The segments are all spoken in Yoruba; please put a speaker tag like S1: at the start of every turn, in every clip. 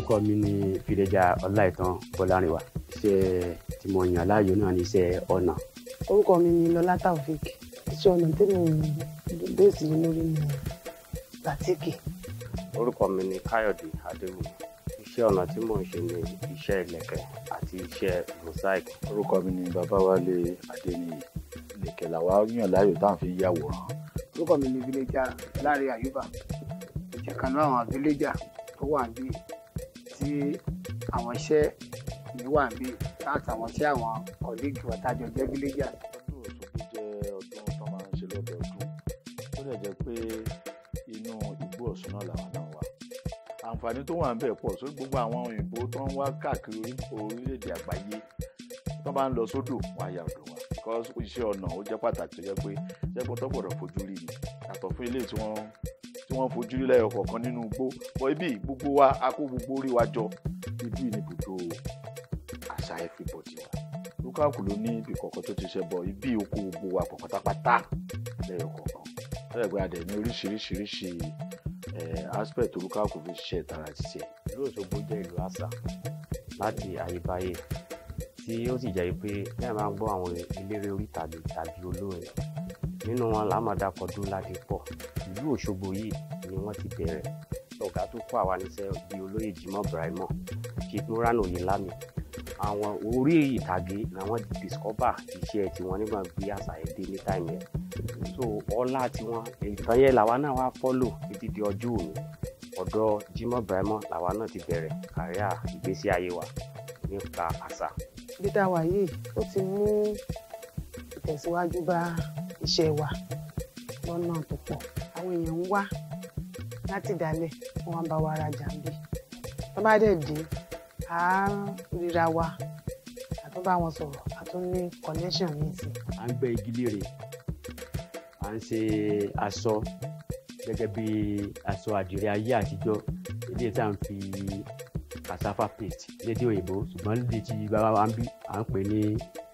S1: orúkọ mi ni fìdíjà ọláìtàn bọlárìnwá iṣẹ́ tí mo yàn láàyò náà ní iṣẹ́ ọnà
S2: orúkọ mi ni lọlá taofik iṣẹ́ ọnà tẹ́lẹ̀ bẹ́ẹ̀sì lórí mi bàtíkì
S1: orúkọ mi ni káyọ̀dé adéwùmí iṣẹ́ ọnà tí mò ń ṣe ni iṣẹ́ ìlẹ̀kẹ̀ àti iṣẹ́ mosaic
S3: orúkọ mi ni babáwálé adéníyì ìlẹ̀kẹ̀ làwa yàn láàyò tá à ń fi yàwòrán
S4: orúkọ mi ni villager láre àyùbá ìjẹ́ kan náà àwọn villager tó wà níbí tí àwọn iṣẹ́ mi wà níbí látàwọn tí àwọn colleague wa tájọ jẹ́ villager
S3: ọdún òṣogbo jẹ́ ọdún tó máa ń ṣe lọ́dọọdún tó dẹ̀ jẹ́ pé inú igbó ọ̀ṣun náà làwọn náà wà àǹfààní tó wà ń bẹ̀ pọ̀ sórí gbogbo àwọn òyìnbó tó ń wá káàkiri orílẹ̀-èdè àgbáyé tó bá ń lọ sódò wọn á yà ọ̀dọ̀ wa because iṣẹ́ ọnà ó jẹ́ pàtàkì tó jẹ́ pé jẹ́ pé tó gbọ́dọ̀ fojú rí ni yàtọ̀ fún ilé tí wọ́n tí wọ́n fojú rí lẹ́yọ̀ kọ̀ọ̀kan nínú igbó bọ́ ibi gbogbo wa a kó gbogbo orí wa jọ ibi ní ibùdó àṣà everybody wa lukaku ló ní ibi kọ̀ọ̀kan tó ti ṣe bọ̀ ibi oko gbogbo wa pọ̀ pátápátá lẹ́yọ̀ kọ̀ọ̀kan lẹ́yọ̀ pé a dẹ̀ ní oríṣiríṣiríṣi aspect lukaku fi ṣiṣẹ́ tara ṣiṣẹ́
S1: ìlú òṣogbo jẹ́ ìlú àṣà láti àyíbáyé tí ó sì jẹ́ pé bẹ́ẹ̀ máa ń gbọ́ àwọn eléré orí tàbí tàbí olórin nínú wọn làmọ̀dàkọ̀ dúnládé pọ̀ ìlú òṣogbo yìí ni wọ́n ti bẹ̀rẹ̀ ọ̀gá tó kọ́ àwa níṣẹ́ bíi olóyè jimoh brahimo chief moran oyelami àwọn orí ìtàgé làwọn discover iṣẹ́ tiwọn nígbà bí àṣà ẹ̀ dé ní táìmù yẹn so ọlá tiwọn ìtàn yẹn làwa náà wá follow títí di ọjọ́ òní ọ̀dọ̀ jimoh brahimo làwa náà ti bẹ̀rẹ̀ kàríà ìgbésí ayé wa nípa àṣà
S2: bí tá a wà yìí ó ti mú ìtẹ̀síwájú bá iṣẹ́ wa lọ́nà tó pọ̀ àwọn èèyàn ń wá láti dálẹ̀ wọ́n wá bá wa rajà ń bí tó bá dẹ̀ dé à á ríra wa a tún bá wọn sọ̀rọ̀ a tún ní connection míì sí i.
S1: à ń gbẹ́ igi léèrè à ń ṣe aṣọ gẹ́gẹ́ bí aṣọ àdìrẹ ayé àtijọ́ ilé tá à ń fi cassava paste lédè òyìnbó ṣùgbọ́n lédè tí bàbá wa ń bí à ń pè ní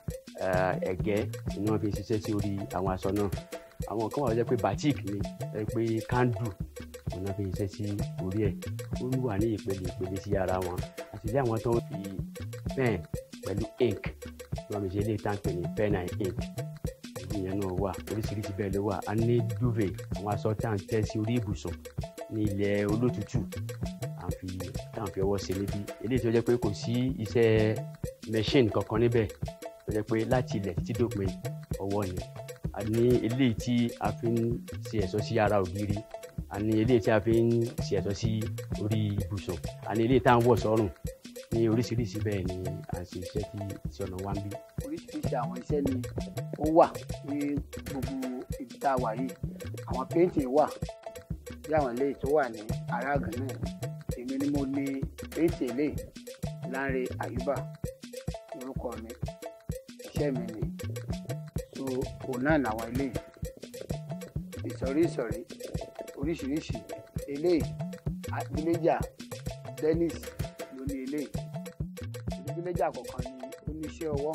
S1: ẹ̀gẹ́ ni wọ́n fi ṣiṣẹ́ sí orí àwọn aṣọ náà àwọn kan wà jẹ́ pé batik ni ẹ pé candle ni wọ́n fi ṣiṣẹ́ sí orí ẹ̀ ó wà ní ìpele ìpele sí ara wọn àti ilé àwọn tó ń fi pen pẹ̀lú ink ni wọ́n fi ṣe ilé ìtànkè ní pen and ink ìyẹn náà wà oríṣiríṣi bẹ́ẹ̀ ló wà a ní duvet àwọn aṣọ tá à ń tẹ́ sí orí ibùsùn ní ilẹ̀ olótùtù à ń fi tá à ń fi ọwọ́ ṣe níbí eléyìí tó jẹ́ pé kò sí iṣẹ́ machine kankan níbẹ̀ tó jẹ́ pé láti ilẹ̀ títí dópin ọwọ́ ni a ní eléyìí tí a fi ń ṣe ẹ̀ṣọ́ sí ara ògiri a ní eléyìí tí a fi ń ṣe ẹ̀ṣọ́ sí orí ibùsùn a ní eléyìí tá à ń wọ̀ sọ́rùn ní oríṣiríṣi bẹ́ẹ̀ ni à ń ṣe iṣẹ́ tí iṣẹ́ ọ̀nà wa ń bí.
S4: oríṣiríṣi àwọn iṣẹ́ ni ó wà ní gbogbo ibi tá a wà yìí àwọn péǹtì wà bí àwọn eléyìí tó wà ní aráàgán náà èmi ni mo ní péǹtì eléyìí Lánrè Àyùbá orúkọ mi iṣẹ́ mi ni so òun náà làwọn eléyìí ìsọ̀rí ìsọ̀rí oríṣiríṣi eléyìí villager Dennis ló ní eléyìí villager kọ̀ọ̀kan ni oníṣẹ́ ọwọ́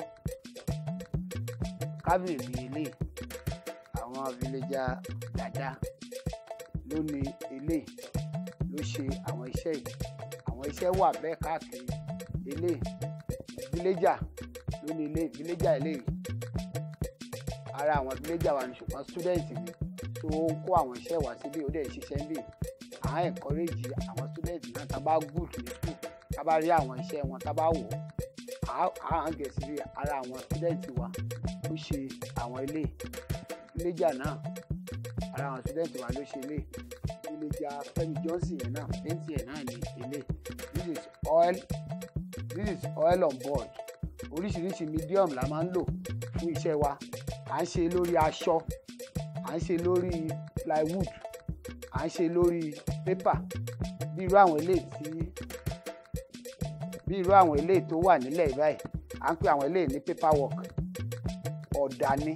S4: kábìrì ní eléyìí àwọn villager dada ló ní eléyìí ló ṣe àwọn iṣẹ́ yìí àwọn iṣẹ́ wà bẹ́ẹ̀ káàkiri eléyìí villager ló ní eléyìí villager eléyìí ara àwọn villager wa ni ṣùgbọ́n student ni tó ń kó àwọn iṣẹ́ wá síbí ó dẹ̀ ṣiṣẹ́ ń bì à ń encourage àwọn student náà tá bá good ní school tá bá rí àwọn iṣẹ́ wọn tá bá wò á ń gẹ̀ sí ara àwọn student wa ó ṣe àwọn ilé villager náà ara àwọn student wa ló ṣe ilé villager Fẹ́mi Johnson yẹn náà plenty ẹ̀ náà ní ilé this is oil this is oil on board oríṣiríṣi medium la máa ń lò fún iṣẹ́ wa à ń ṣe lórí aṣọ à ń ṣe lórí plywood à ń ṣe lórí paper bí irú àwọn eléyìí tí bí irú àwọn eléyìí tó wà nílẹ̀ báyìí à ń pè àwọn eléyìí ní paper work ọ̀dà ni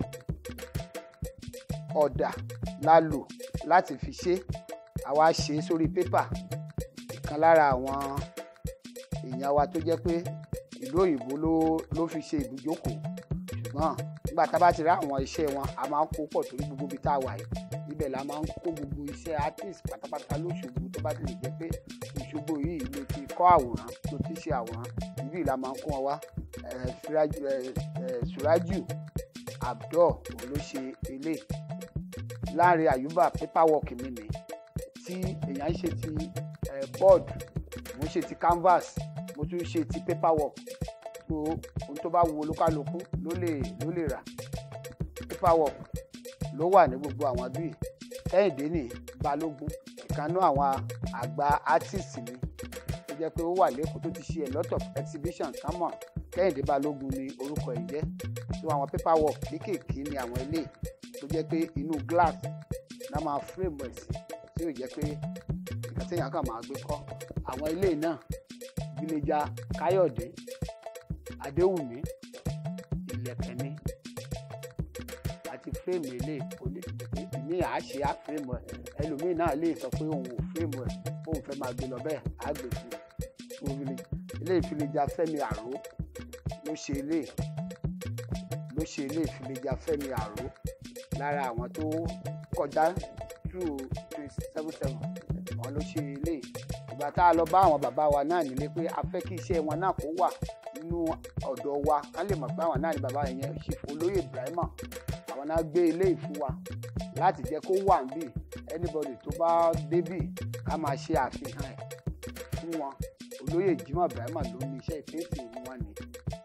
S4: ọ̀dà la lò láti fi ṣe àwa ṣe é sórí paper ìkan lára àwọn èèyàn wa tó jẹ́ pé ìlú òyìnbó ló ló fi ṣe ibùjókòó ṣùgbọ́n nígbà tá a bá ti rí àwọn iṣẹ́ wọn a máa ń kó pọ̀ torí gbogbo ibi tá a wà yìí ibẹ̀ la máa ń kó gbogbo iṣẹ́ artist pátápátá lóṣogbo tó bá ti lè jẹ́ pé Òṣogbo yìí ló ti kọ́ àwòrán tó ti ṣe àwòrán ibi ìlà máa ń kó wọn wá Eh, Suraju eh, eh, Suraju Abdul òun ló ṣe eléyìí Láńre Àyùbá paperwork mi ni tí èèyàn ń ṣe ti eh, board mo ń ṣe ti canvas mo tún ṣe ti paperwork so ohun tó bá wu olúkálukú ló lè ló lè rà paperwork ló wà ní gbogbo àwọn bíi kẹ́hìndé ní balógun ìkànnú àwọn àgbà artist ni tó jẹ́ pé ó wà lẹ́kọ̀ọ́ tó ti ṣe a lot of exhibition sámọ̀ kẹ́hìndé balógun ni orúkọ ẹ̀ jẹ́ so àwọn paperwork kéékèèké ni àwọn ilé tó jẹ́ pé inú glass náà máa frame ẹ̀ sí tí yóò jẹ́ pé nǹkan téèyàn kàn máa gbé kọ́ àwọn ilé náà villager káyọ̀dé adéwùmí ìlẹ̀kẹ̀ni àti fíìmù ilé ìmí àá ṣe á fíìmù ẹ̀ ẹlòmíì náà lè sọ pé òun ò fíìmù ẹ̀ bóun fẹ́ máa gbé lọ bẹ́ẹ̀ á gbé fún un ilé ìfilejà fẹ́mi àró ló ṣe ilé ló ṣe ilé ìfilejà fẹ́mi àró lára àwọn tó kọjá through twenty seven seven wọn ló ṣe ilé ìgbà tá a lọ bá àwọn bàbá wa náà nílé pé a fẹ́ kí iṣẹ́ wọn náà kó wà nínú ọ̀dọ̀ wa ká lè mọ̀ pé àwọn náà ní bàbá yẹn ṣe olóyè Ibrahima àwọn náà gbé ilé ìfún wa láti jẹ́ kó wà níbí anybody tó bá débì ká máa ṣe àfihàn ẹ̀ fún wọn olóyè Jimoh Ibrahima ló ní iṣẹ́ ìpèsè òun wọn ni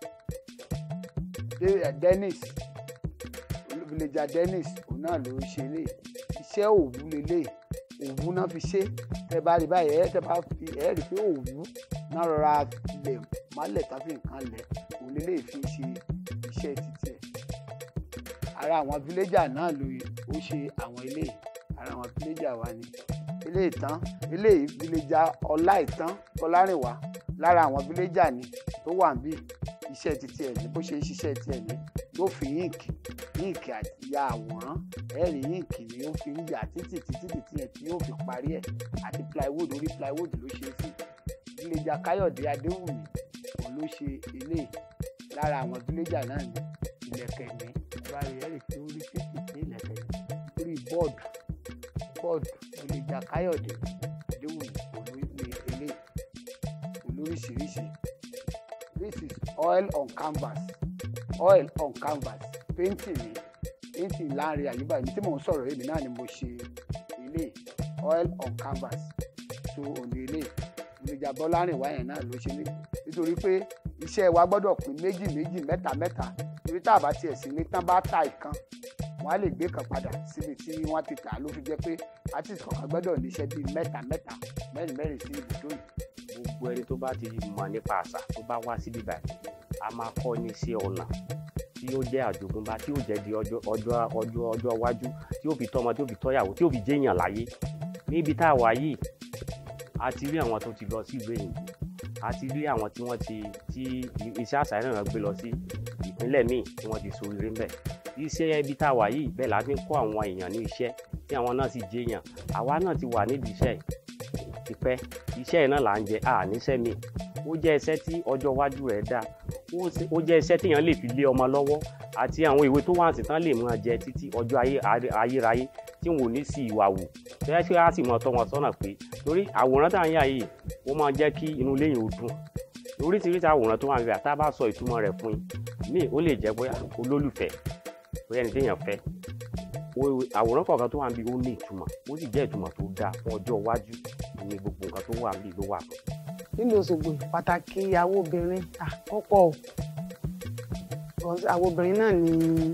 S4: De- eh, Dennis villager Dennis òun náà ló ṣe lé iṣẹ́ òwú lélẹ̀ òwú náà fi ṣe tẹ bá rí báyìí ẹ tẹ bá fi ẹ rí pé òwú náà rọra lẹ̀ mọ́lẹ̀ tàbí nǹkan lẹ̀ òun lélẹ̀ fi ṣe iṣẹ́ títí ẹ̀ ara àwọn villager náà ló ó ṣe àwọn ilé ara àwọn villager wa ni ilé ìtàn ilé villager ọlá ìtàn ọlárìnwá lára àwọn villager ni tó wà níbí iṣẹ́ títí ẹ̀ ní bó ṣe ń ṣiṣẹ́ tiẹ̀ ní yóò fi yíǹkì yíǹkì àti ya àwòrán ẹ̀rì yíǹkì ni ó fi ń yà títì títí títí ẹ̀ tí yóò fi parí ẹ̀ àti plywood orí plywood ló ṣe é sí villager káyọ̀dé adéwùmí òun ló ṣe ilé lára àwọn villager náà ní ìlẹ̀kẹ̀ ní ìbára ẹ̀rì tí ó rí kéékèèké ìlẹ̀kẹ̀ ní orí bọ́ọ̀dù bọ́ọ̀dù villager káyọ̀dé adéwùmí òun ló ní ilé olóríṣiríṣi this is oil on canvas oil on canvas painting ni painting láàrin àyùbá èmi tí mò ń sọ̀rọ̀ èmi náà ni mo ṣe ilé oil on canvas so òní ilé ìgbèjà bọ́lárìnwá yẹn náà ló ṣe ní nítorí pé iṣẹ́ wa gbọ́dọ̀ pín méjì méjì mẹ́ta mẹ́ta torí tá a bá tiẹ̀ sí ní tán bá ta ìkan wọ́n á lè gbé kan padà síbi tí wọ́n ti tà á ló fi jẹ́ pé artist kọ̀ọ̀kan gbọ́dọ̀ níṣẹ́ bíi mẹ́ta mẹ́ta mẹ́rin mẹ́rin sí ibùdó yìí
S1: gbogbo ẹni tó bá ti mọ̀ nípa àṣà tó bá wá síbí báyìí a máa kọ́ ní sí ọ̀nà tí yóò jẹ́ àjogúnbá tí yóò jẹ́ di ọjọ́ ọjọ́ ọjọ́ ọjọ́ iwájú tí yóò fi tọ́mọ tí yóò fi tọ́yàwó tí yóò fi jéèyàn láyé níbi tá a wà yìí a ti rí àwọn tó ti lọ sí ìlú èyìnbó a ti rí àwọn tí wọ́n ti tí iṣẹ́ àṣà náà gbé lọ sí ìpínlẹ̀ míì tí wọ́n ti so eré ńbẹ̀ iṣẹ́ ibi tá a wà yìí bẹ́ẹ̀ la fi ń kọ́ àwọn èèyàn ní iṣẹ́ tí àwọn náà sì jéèyàn àwa náà ti wà nídìí iṣẹ́ yìí tipẹ́ iṣẹ́ yìí náà là ń jẹ à níṣẹ́ mi ó jẹ́ iṣẹ́ tí ọjọ́ iwájú rẹ̀ dáa ó ṣe- ó jẹ́ iṣẹ́ téèyàn lè fi lé ọmọ lọ́wọ́ àti àwọn ìwé tó wà sí tán lè máa jẹ títí ọjọ́ ayé ayérayé tí wọn ò ní sí ìwà wù tẹ́lẹ̀ tí a sì mọ̀ tọ́ wọn sọ́nà pé torí àwòrán tá à ń yà yìí ó máa jẹ́ kí inú ilé yìí ó dùn oríṣiríṣi àwòrán tó wà níbẹ̀ tá a bá sọ ìtumọ̀ rẹ̀ fún yín míì ó lè jẹ́ bóyá olólùfẹ́ bóyá ẹni téèyàn fẹ́ o- àwòrán kọ̀ọ̀kan tó wà níbi ó ní ìtumọ̀ ó sì jẹ́ ìtumọ̀ tó dáa fún ọjọ́ iwájú ní gbogbo nǹkan tó wà níbi ló wà fún.
S2: nílùú Òṣogbo pàtàkì àwọn obìnrin ah, ó pọ̀ o Because àwọn obìnrin náà ni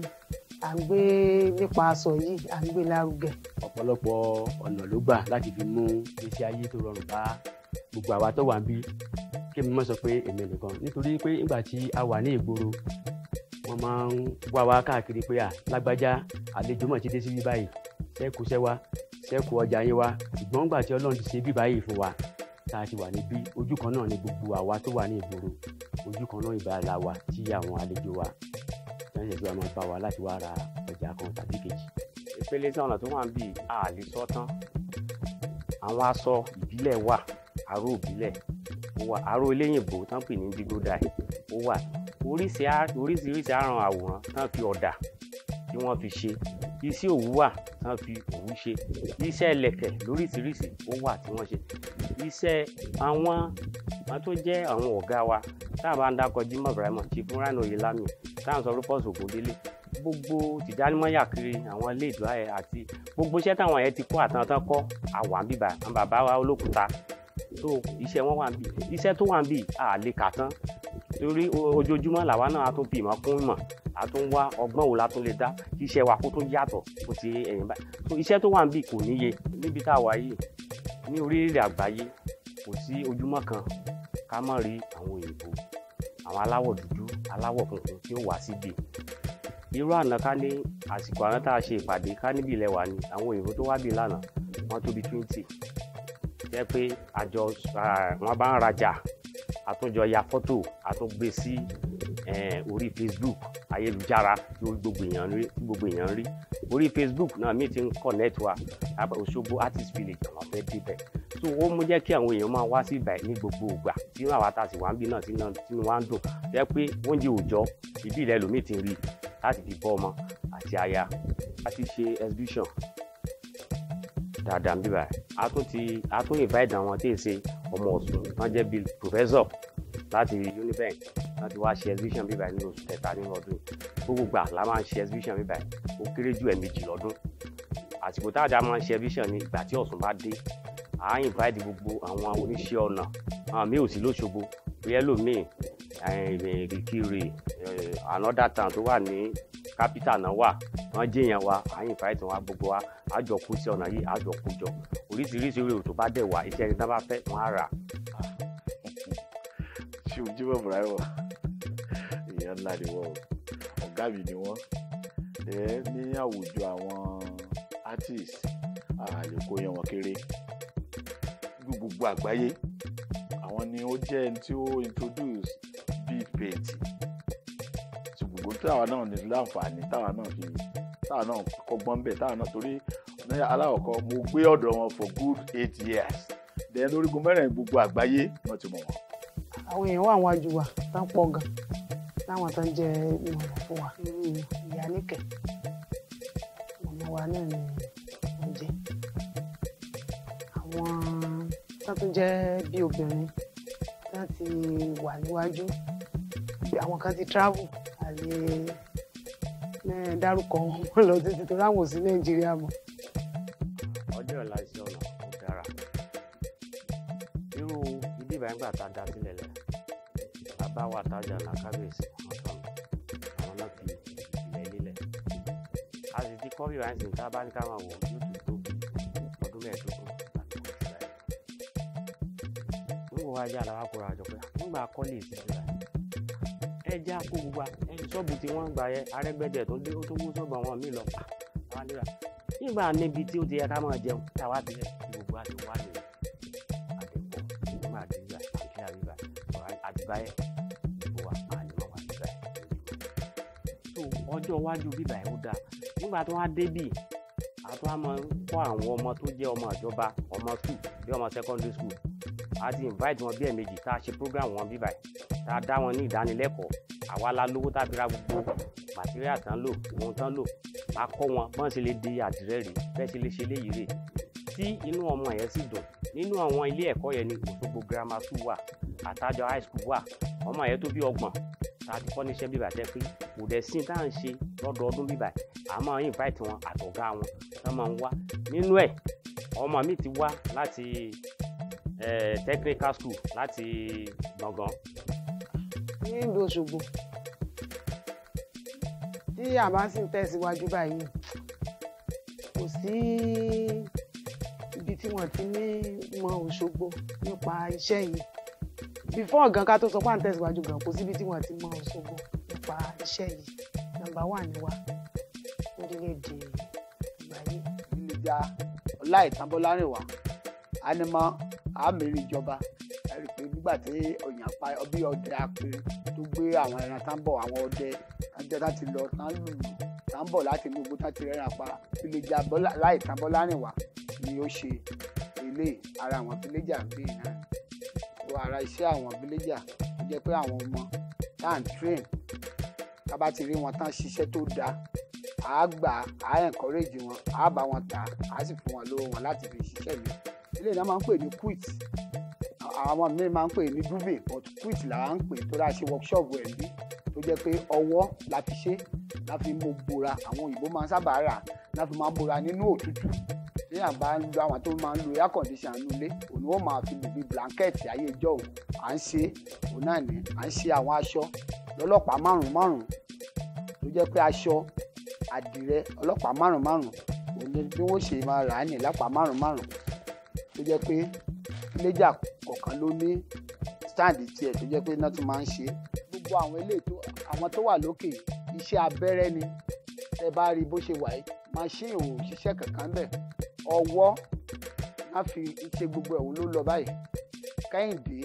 S2: à ń gbé nípa aṣọ yìí à ń gbé lárugẹ
S1: ọ̀pọ̀lọpọ̀ ọ̀nà ló gbà láti fi mú ìgbésí ayé tó rọrùn bá gbogbo àwa tó wà ń bí kí mi má sọ pé èmi nìkan nítorí pé nígbà tí a wà ní ìgboro wọ́n máa ń wá wá káàkiri pé à lágbájá àlejò mọ̀ ti dé síbí báyìí sẹ́kù sẹ́ wa sẹ́kù ọjà yín wa ṣùgbọ́n nígbà tí ọlọ́run ti ṣe bí báyìí fún wa tá a ti wà níbí ojú kan náà ni gbogbo àwa tó wà ní ìgboro ojú kan náà ìbá la wà tí àwọn àlejò wa tí wọ́n ṣe tí wọ́n máa bá wa láti wá ra ọjà kan tàbí kejì ìpele tí ọ̀nà tó wà ń bì á lè sọ tán àwọn aṣọ ìbílẹ̀ wà aró ìbílẹ̀ ó wà aró eléyìnbó tán pè ní dígódà ó wà oríṣi á- oríṣiríṣi àrùn àwòrán tán fi ọ̀dà tí tí wọ́n fi ṣe iṣẹ́ òwú wà tí wọ́n fi òwú ṣe iṣẹ́ ẹlẹ̀kẹ̀ lóríṣiríṣi ó wà tí wọ́n ṣe iṣẹ́ àwọn àwọn tó jẹ́ àwọn ọ̀gá wa tá a bá ń dákọ̀ Jimoh Ibrahim Chief Rano Oyelami tá à ń sọ Rufus Ogundele gbogbo tìjánimọ́yà kiri àwọn ilé ìdúrà ẹ̀ àti gbogbo iṣẹ́ táwọn ẹ̀ ti kọ́ àtàntàn kọ́ àwọn bíbá àwọn bàbá wa olókùúta tó iṣẹ́ wọn wà ń bì iṣẹ́ tó wà ń bì à lè kà tán torí o- ojoojúmọ́ làwa náà a tún fi ìmọ̀ kún ìmọ̀ a tún wá ọgbọ́n wo la tún lè dá kí iṣẹ́ wa kó tó yàtọ̀ kó ti ẹ̀yìn báyìí so iṣẹ́ tó wà ń bì kò níye níbi tá a wà yìí ní orílẹ̀ àgbáyé kò sí ojúmọ́ kan ká má rí àwọn òyìnbó àwọn aláwọ̀ dúdú aláwọ̀ funfun tí ó wá síbi irú àná ká ní àsìkò àná tá a ṣe ìpàdé ká níbi ilẹ̀ wà ní àwọn òyìnbó tó wá bí lánàá wọ́n tó bí twenty jẹ́ pé àjọ ah, wọn bá ń rajà àtúnjọ ya fọ́tò àtúngbé sí eh, orí Facebook ayélujára tí ó gbogbo èèyàn rí tí gbogbo èèyàn rí orí Facebook náà mi ti ń connect wa àbá Òṣogbo artist village àwọn fẹ́ débẹ̀ so ó mú jẹ́ kí àwọn èèyàn máa wá sí ibà ní gbogbo ìgbà tí àwa tá a sì wá ń bí náà tí náà tí wọ́n á ń dùn jẹ́ pé oúnjẹ òòjọ́ ìbí ilẹ̀ lómi ti ń rí láti fi bọ́ ọmọ àti aya láti ṣe exhibition dáadáa ń bíbà a tún ti a tún invite àwọn tí ì ṣe ọmọ Ọ̀ṣun wọ́n jẹ́ bíi professor láti unibank láti wá ṣe exhibition bíbà ní oṣù kẹta nínú ọdún yìí. gbogbo gbà la máa ń ṣe exhibition bíbà ó kéré jù ẹ̀ẹ̀mejì lọ́dún àsìkò tá a dá máa ń ṣe exhibition ní ìgbà tí Ọ̀ṣun bá dé à ń invite gbogbo àwọn oníṣẹ́ ọnà àwọn míì ò sí lóṣogbo yẹ́lòmíì ìrìkiri another town tó wà ní capital náà wà wọ́n jẹ́yàn wa à ń invite wọn gbogbo wa àjọ kú sí ọ̀nà yìí àjọ kú jọ oríṣiríṣi èrò tó bá dẹ̀ wá iṣẹ́ ẹni tán bá fẹ́ wọ́n á rà
S3: ṣé o Jimoh Ibrahim èèyàn ńlá ni wọ́n o ọ̀gá mi ni wọ́n ẹ ní àwùjọ àwọn artist àlè kó yan wọn kéré ní gbogbo àgbáyé àwọn ni ó jẹ́ ẹni tí ó introduce beat paint tí gbogbo táwa náà ní láǹfààní táwa náà fi táwa náà kọ́gbọ́n bẹ̀ táwa náà torí ní aláwọ̀kọ́ mo gbé ọ̀dọ̀ wọn for good eight years then lórígun mẹ́rin gbogbo àgbáyé wọ́n ti mọ̀ wọ́n.
S2: àwọn èèyàn wà wájú wa tán pọ̀ gan láwọn tán jẹ ìrànwọ́ fún wa irú ìyá níkẹ̀ màmá wa náà ni wọ́n jẹ́ àwọn tán tún jẹ́ bí obìnrin tán ti wà níwájú bí àwọn kan ti travel àlè mẹ́rin dárúkọ wọn lọ títí tó ráwọn ò sí nàìjíríà mọ́.
S1: ọjọ́ ọ̀la iṣẹ́ ọ̀nà ó dára irú ibi ìbáyìí gbà tá a dá sílẹ̀ lẹ̀ bàbá wa tájà là kábíyèsí ọ̀sán àwọn náà fi ilẹ̀ lílẹ̀ a sì ti kọ́ bí ìbáyìí sì ń tá a bá ní ká máa wò yóò tún tó bí ọdún mẹ́ẹ̀ẹ́dógún láti kọ́ sílẹ̀ nígbà wá jà làwọn akọ̀rọ̀ àjọ pé nígbà kọ́lé ìsìnkú ẹ jẹ́ àpò gbogbo ẹni ṣọ́ọ̀bù tí wọ́n ń gbà yẹ arẹ́gbẹ́dẹ̀ tó dé ó tó wó ṣọ́ọ̀bù àwọn míì lọ pa àwọn àdúrà nígbà níbi tí ó ti yẹ ká máa jẹun táwa ti rẹ tí gbogbo àti wà ní àdẹ̀pọ̀ nígbà àdìgbà àti àríwá àdìbáyẹ gbogbo wa máa ní wọn wà nígbà yẹn so ọjọ́ iwájú bíbà yẹn ó dáa nígbà tó wá débì àtún àmọ́ kọ́ àwọn ọmọ tó jẹ́ ọmọ ìjọba ọmọ school bí ọmọ secondary school a ti invite wọn bí ẹ̀ẹ̀mejì tá a ṣe program wọn bíbà yìí tá a dá wọn ní ìdánilẹ́kọ̀ọ́ àwa la lówó tá a fi ra gbogbo material tán lò ohun tán lò a kọ́ wọn bọ́n ṣe lè di àdìrẹ́ rè bẹ́ẹ̀ ṣe lè ṣe léyìí rè tí inú ọmọ yẹn sì dùn nínú àwọn ilé ẹ̀kọ́ yẹn ní Òṣogbo grammar school wà àtàjọ high school wà ọmọ yẹn tó bí ọgbọ̀n tá a ti kọ́ níṣẹ́ bíbà tẹ́ pé kò dẹ̀ sí tá à ń ṣe lọ́dọọdún bíbà àmọ́ invite wọn àtọ̀gá wọn tán máa ń wá nínú ẹ̀ ọmọ mi ti wá láti eh, technical school láti gbọ̀ngàn
S2: ní ìlú Òṣogbo tí a bá sì ń tẹ̀síwájú báyìí kò sí ibi tí wọ́n ti ní mọ Òṣogbo nípa iṣẹ́ yìí before gan ká tó sọ pé à ń tẹ̀síwájú gan kò sí ibi tí wọ́n ti mọ Òṣogbo nípa iṣẹ́ yìí nọ́mbà wà ní wa lórílẹ̀‐èdè àgbáyé.
S4: ìlújà ọláìtàbọlárìnwá ánímọ àmìrí ìjọba ẹ rí i pé nígbà tí òyìn pa ọbí ọdẹ apẹrẹ tó gbé àwọn ẹran tá ń bọ̀ àwọn ọdẹ ọdẹ tá ti lọ tá ń lùlù tá ń bọ̀ láti inú ogun tá ti rẹ́ràn pa ìlújà láìtàbọlárìnwá ni ó ṣe ilé ara àwọn fíléjà ń gbé náà tó ara iṣẹ́ àwọn fíléjà tó jẹ́ pé àwọn ọmọ tá à ń train tá bá ti rí wọn tán ṣiṣẹ́ tó dáa á gbà á encourage wọn á bá wọn tà á sì fún wọn lówó wọn láti fi ṣiṣẹ́ mi ilé náà máa ń pè ní quit àwọn míì máa ń pè ní duvet but quit là ń pè tó dáa ṣe workshop ẹ̀ bí tó jẹ́ pé ọwọ́ la fi ṣe la fi mú bora àwọn òyìnbó máa ń sábà rà la fi máa ń bora nínú òtútù téèyàn bá ń lo àwọn tó máa ń lo air condition nínú ilé òun ni wọ́n máa fi lò bí blanket ayé ìjọ òun à ń ṣe òun náà ní à ń ṣe àwọn aṣọ lọ́lọ́pàá márùn márùn tó jẹ́ pé aṣọ àdìrẹ ọlọ́pàá márùn márùn òun ni bí wọ́n ṣe máa rà á ní lápá márùn márùn tó jẹ́ pé iléjà kọ̀ọ̀kan ló ní stand tiẹ̀ tó jẹ́ pé iná tún máa ń ṣe gbogbo àwọn eléyìí tó àwọn tó wà lókè iṣẹ́ abẹ́rẹ́ ni ẹ bá rí bó ṣe wà yìí machine ò ṣiṣẹ́ kankan bẹ́ẹ̀ ọwọ́ má fi ṣe gbogbo ẹ̀wọ̀n ló lọ báyìí kẹ́hìndé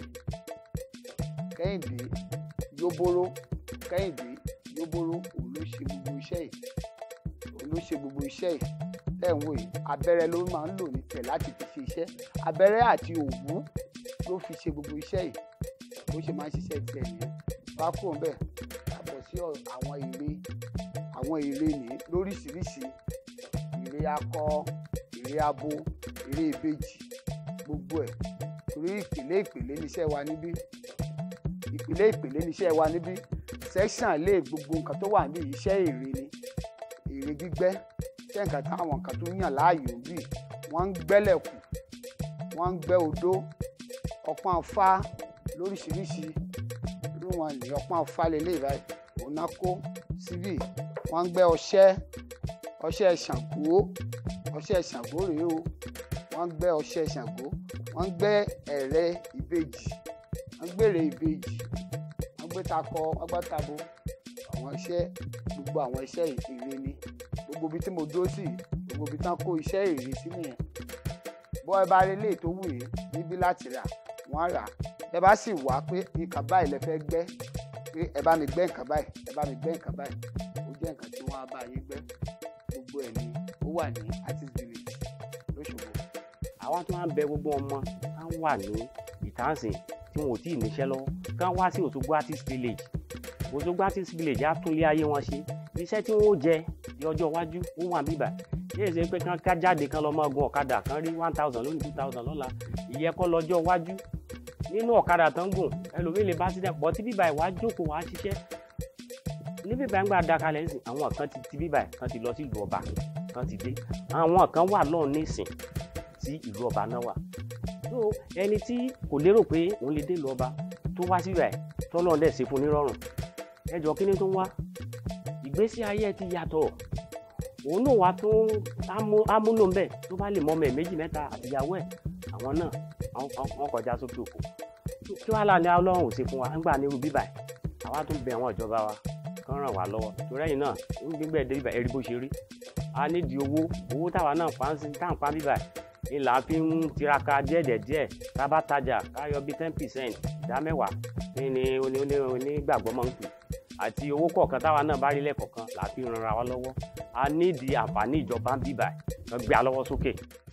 S4: kẹ́hìndé yóbóró kẹ́hìndé yóbóró òun ló ṣe gbogbo iṣẹ́ yìí òun ló ṣe gbogbo iṣẹ́ yìí tẹ̀ ń wò yìí abẹ́rẹ́ ló máa ń lò ní tẹ̀ láti fi ṣe iṣẹ́ abẹ́rẹ́ àti òwú ló fi ṣe gbogbo iṣẹ́ yìí bó ṣe máa ń ṣiṣẹ́ tiẹ̀ nìyẹn bá kúrò bẹ́ẹ̀ àbọ̀ sí àwọn ère àwọn ère ní lóríṣiríṣi ère akọ ère abo ère ìbejì gbogbo ẹ̀ torí ìpìlẹ̀ ìpìlẹ̀ níṣẹ́ wa níbí ìpìlẹ̀ ìpìlẹ̀ níṣẹ́ wa níbí section lé gbogbo nǹkan tó wà níbí iṣẹ́ ère ni ère gbígbẹ́ jẹ́ nǹkan táwọn nǹkan tó yàn láàyò bí wọ́n ń gbẹ́lẹ̀kù wọ́n ń gbẹ́ odó ọpọ́n afá lóríṣiríṣi irú wọn ní ọpọ́n afá lélẹ̀ báyìí òun náà kó síbì wọ́n ń gbẹ́ ọṣẹ ọṣẹ ṣàngó ọṣẹ ṣàngó rèé o wọ́n ń gbẹ́ ọṣẹ ṣàngó wọ́n ń gbẹ́ ẹ̀rẹ́ ìbejì wọ́n ń gbèrè ìbejì wọ́n gbé takọ wọ́n gbá tabo àwọn iṣẹ́ gbogbo àwọn iṣẹ́ ère ni gbogbo ibi tí mo dúró sí gbogbo ibi tán kó iṣẹ́ ère sí nìyẹn bọ́ ẹ bá rí ilé tó wù yín níbí láti rà wọ́n á rà ẹ bá sì wá pé nǹkan báyìí lẹ fẹ́ gbẹ́ pé ẹ bá mi gbẹ́ nǹkan báyìí ẹ bá mi gbẹ́ nǹkan báyìí ó jẹ́ nǹkan tí wọ́n á bá yín gbẹ́ gbogbo ẹ̀ ni ó wà ní artist village lóṣogbo.
S1: àwọn tó máa ń bẹ gbogbo ọmọ á wà ní ìtànsìn tí wọn ò tí ì níṣẹ́ lọ́wọ́ ká wá sí Òṣogbo artist village Òṣogbo artist village á tún lé ayé wọn ṣe iṣẹ́ tí wọ́n ó jẹ ní ọjọ́ iwájú ó wà bíbà yíyẹ ṣe pé kán ká jáde kán lọ́ọ́ máa gun ọ̀kadà kán rí one thousand lónìí two thousand lọ́la ìyẹn kọ́ lọ́jọ́ iwájú nínú ọ̀kadà tán gùn ẹlòmíì lè bá sílẹ̀ pọ̀ tí bíbà ìwà jókòó wá ṣiṣẹ́ ní bíbà ń gbà dakalẹ̀ ńsìn àwọn kan ti ti bíbà kan ti lọ sí ìlú ọba kan ti dé àwọn kan wà lọ́ọ̀ nísìn tí ìlú ọba náà wà so ẹni tí kò lérò pé òun lè dé ìlú ọba tó wá síbà ẹ̀ tọ́lọ́ dẹ̀ ṣe fún nírọ̀rùn ẹjọ́ kí ni tó ń wá ìgbésí ayé ẹ ti yàtọ̀ òun náà wá tún amúlò ń bẹ̀ tó bá lè mọ ọmọ ẹ̀ méjì mẹ́ta àtìyàwó ẹ̀ àwọn náà wọ́n kọjá sókè òkun kí wàá là ní ọlọ́run ò ṣe fún wa nígbà nírú bíbà ẹ̀ àwa tún bẹ àwọn ìjọba wa kán ràn wá lọ́wọ́ torí ẹ̀yìn náà ń gbígbẹ́ dé bíbà ẹ̀rí bó ṣe rí a nídìí owó owó táwa náà pa ń sin tá à ń pa bíbà ni là á fi ń tiraka díẹ̀díẹ̀ tá a bá tajà ká yọ bíi ten percent ìdá mẹ́wàá ní ni onígbàgbọ́ máa ń pè àti owó kọ̀ọ̀kan táwa náà bá rí lẹ́kọ̀ọ̀kan là á fi ran ara wa lọ́wọ́ a nídìí àǹfààní ìjọba ń bíbà ẹ̀ gbé a lọ́wọ́ sókè